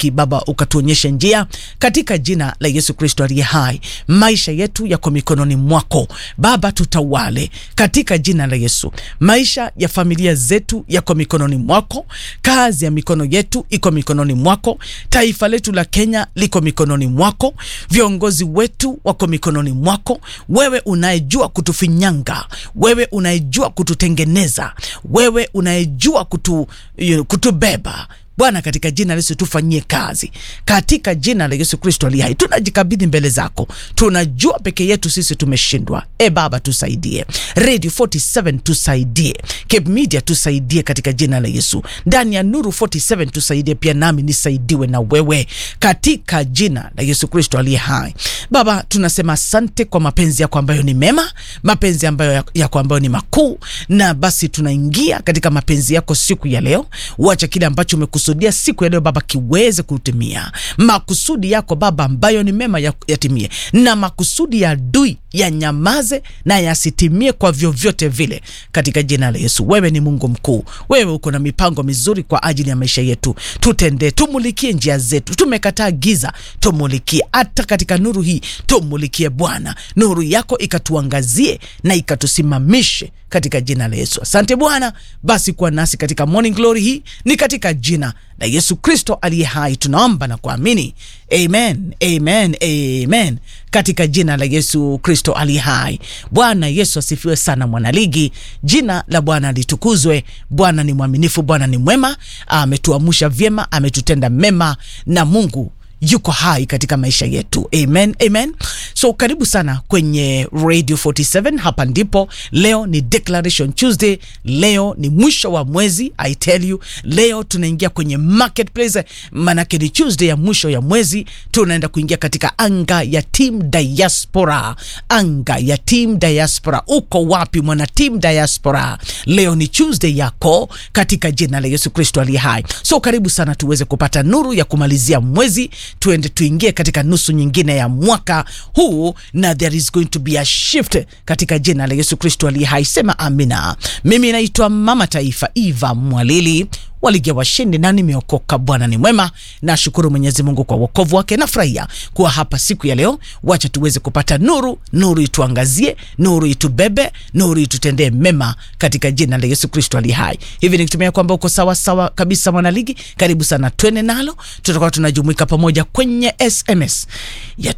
hiki Baba, ukatuonyeshe njia katika jina la Yesu Kristo aliye hai. Maisha yetu yako mikononi mwako Baba, tutawale katika jina la Yesu. Maisha ya familia zetu yako mikononi mwako, kazi ya mikono yetu iko mikononi mwako, taifa letu la Kenya liko mikononi mwako, viongozi wetu wako mikononi mwako, wewe unayejua kutufinyanga, wewe unayejua kututengeneza, wewe unayejua kutu, kutubeba Bwana, katika jina la Yesu tufanyie kazi katika jina la Yesu Kristo aliye hai. Tunajikabidhi mbele zako, tunajua peke yetu sisi tumeshindwa. E Baba, tusaidie. Radio 47 tusaidie, Cape Media tusaidie katika jina la Yesu. Ndani ya Nuru 47 tusaidie pia, nami nisaidiwe na wewe katika jina la Yesu Kristo aliye hai. Baba, tunasema asante kwa mapenzi yako ambayo ni mema, mapenzi ambayo yako ambayo ni makuu, na basi tunaingia katika mapenzi yako siku ya leo. Uacha kile ambacho umekusudia siku ya leo Baba kiweze kutimia. Makusudi yako Baba ambayo ni mema yatimie, na makusudi ya adui yanyamaze na yasitimie kwa vyovyote vile, katika jina la Yesu. Wewe ni Mungu mkuu, wewe uko na mipango mizuri kwa ajili ya maisha yetu. Tutendee, tumulikie njia zetu. Tumekataa giza, tumulikie. Hata katika nuru hii tumulikie Bwana, nuru yako ikatuangazie na ikatusimamishe katika jina la Yesu. Asante Bwana, basi kuwa nasi katika morning glory hii, ni katika jina la Yesu Kristo aliye hai tunaomba na kuamini, amen, amen, amen, katika jina la Yesu Kristo aliye hai. Bwana Yesu asifiwe sana, mwanaligi. Jina la Bwana litukuzwe. Bwana ni mwaminifu, Bwana ni mwema, ametuamsha vyema, ametutenda mema, na Mungu yuko hai katika maisha yetu. Amen, amen. So karibu sana kwenye Radio 47. Hapa ndipo leo ni Declaration Tuesday. Leo ni mwisho wa mwezi, I tell you. Leo tunaingia kwenye marketplace, manake ni Tuesday ya mwisho ya mwezi. Tunaenda kuingia katika anga ya team diaspora, anga ya team diaspora. Uko wapi mwana team diaspora? Leo ni Tuesday yako katika jina la Yesu Kristo aliye hai. So karibu sana tuweze kupata nuru ya kumalizia mwezi tuende tuingie katika nusu nyingine ya mwaka huu, na there is going to be a shift katika jina la Yesu Kristo aliye hai. Sema amina. Mimi naitwa Mama Taifa Eva Mwalili waligia washindi na nimeokoka. Bwana ni mwema, nashukuru Mwenyezi Mungu kwa wokovu wake. Nafurahia kuwa hapa siku ya leo. Wacha tuweze kupata nuru, nuru ituangazie, nuru itubebe, nuru itutendee mema katika jina la Yesu Kristo ali hai. Hivi nikitumia kwamba uko sawa sawa kabisa, mwanaligi, karibu sana, twende nalo. Tutakuwa tunajumuika pamoja kwenye SMS ya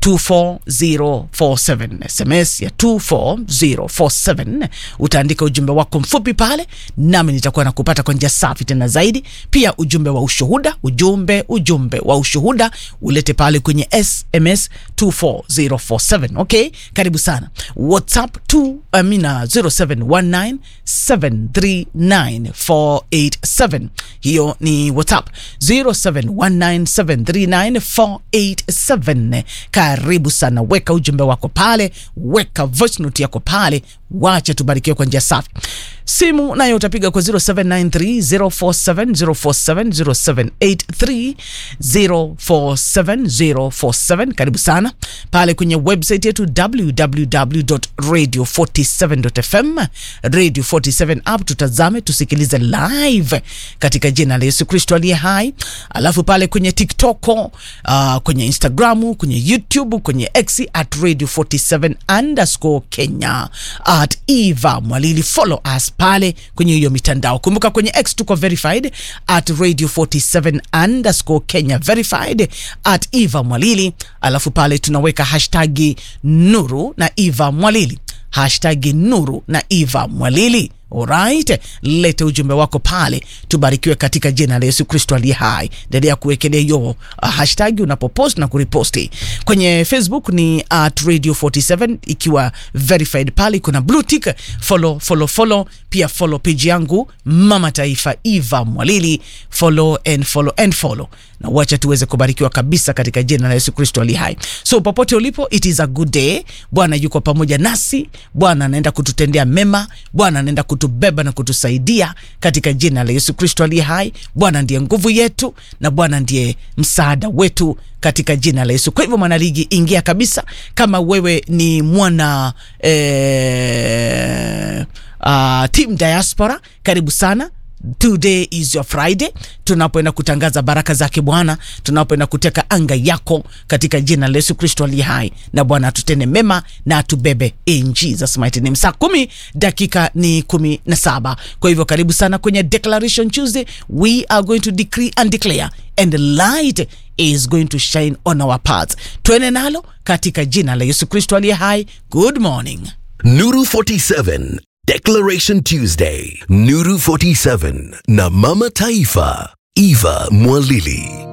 24047 SMS ya 24047 utaandika ujumbe wako mfupi pale, nami nitakuwa nakupata kwa njia safi tena zaidi pia ujumbe wa ushuhuda, ujumbe ujumbe wa ushuhuda ulete pale kwenye SMS 24047. Okay, karibu sana. WhatsApp 2 amina 0719739487 hiyo ni WhatsApp 0719739487. Karibu sana, weka ujumbe wako pale, weka voice note yako pale, wacha tubarikiwe kwa njia safi. Simu nayo utapiga kwa 0793047047 0783047047. Karibu sana pale kwenye website yetu www.radio47.fm, Radio 47 app, tutazame tusikilize live katika jina la Yesu Kristo aliye hai. Alafu pale kwenye TikTok, uh, kwenye Instagram, kwenye YouTube, kwenye X at Radio 47 underscore Kenya at Eva Mwalili, follow us pale kwenye hiyo mitandao. Kumbuka kwenye X tuko verified at Radio 47 underscore Kenya verified at Eva Mwalili, alafu pale tunaweka hashtagi nuru na Eva Mwalili, hashtagi nuru na Eva Mwalili. Alright, lete ujumbe wako pale, tubarikiwe katika jina la Yesu Kristo aliye hai. Endelea kuwekelea hiyo uh, hashtag unapopost na kuriposti. Kwenye Facebook ni at Radio 47 ikiwa verified pale, kuna blue tick, follow follow follow. Pia follow page yangu Mama Taifa Eva Mwalili, follow and follow and follow, na wacha tuweze kubarikiwa kabisa katika jina la Yesu Kristo aliye hai. So popote ulipo, it is a good day. Bwana yuko pamoja nasi, Bwana anaenda kututendea mema, Bwana anaenda kutubeba na kutusaidia katika jina la Yesu Kristo aliye hai. Bwana ndiye nguvu yetu na Bwana ndiye msaada wetu katika jina la Yesu. Kwa hivyo mwanaligi, ingia kabisa kama wewe ni mwana eh, uh, team diaspora, karibu sana today is your Friday, tunapoenda kutangaza baraka zake Bwana, tunapoenda kuteka anga yako katika jina la Yesu Kristo aliye hai, na Bwana atutende mema na atubebe in Jesus mighty name. Saa kumi dakika ni kumi na saba. Kwa hivyo karibu sana kwenye Declaration Tuesday, we are going to decree and declare and the light is going to shine on our paths. Tuene nalo katika jina la Yesu Kristo aliye hai. Good morning. Nuru 47 Declaration Tuesday Nuru 47 na Mama Taifa Eva Mwalili